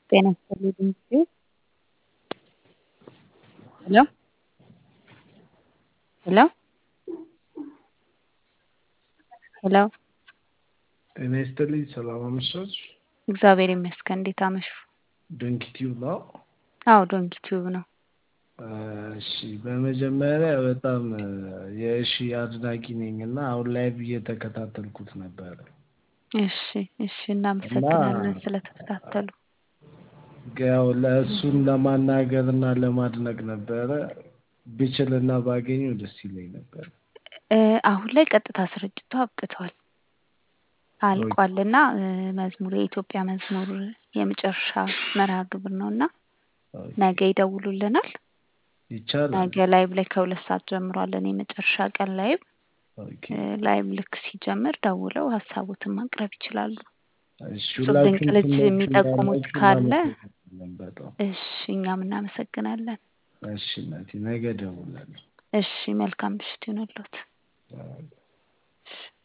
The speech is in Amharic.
ጤና ይስጥልኝ ሄሎ ሄሎ ሄሎ ጤና ይስጥልኝ ሰላም አመሻችሁ። እግዚአብሔር ይመስገን። እንዴት አመሹ? ዶንኪ ቲዩብ ነው። አዎ ዶንኪ ቲዩብ ነው። እሺ በመጀመሪያ በጣም የእሺ አድናቂ ነኝ እና አሁን ላይቭ እየተከታተልኩት ነበረ። እሺ እሺ፣ እናመሰግናለን ስለተከታተሉ። ያው ለእሱን ለማናገር እና ለማድነቅ ነበረ ብችልና ባገኘው ደስ ይለኝ ነበር። እ አሁን ላይ ቀጥታ ስርጭቱ አብቅቷል አልቋልና እ መዝሙር የኢትዮጵያ መዝሙር የመጨረሻ መርሃ ግብር ነው እና ነገ ይደውሉልናል። ይቻላል። ነገ ላይቭ ላይ ከሁለት ሰዓት ጀምሯለን የመጨረሻ ቀን ላይቭ ኦኬ። እ ላይቭ ልክ ሲጀምር ደውለው ሀሳቦትን ማቅረብ ይችላሉ። እሺ እጹብ ድንቅ ሁላችሁም ልጅ ስሞች የሚጠቁሙት እንዳላችሁ ካለ እናመሰግናለን በጣም። እሺ እኛም እናመሰግናለን። እሺ እናቴ ነገ እደውላለሁ። እሺ መልካም ምሽት ይሁንልዎት። አዎ። እሺ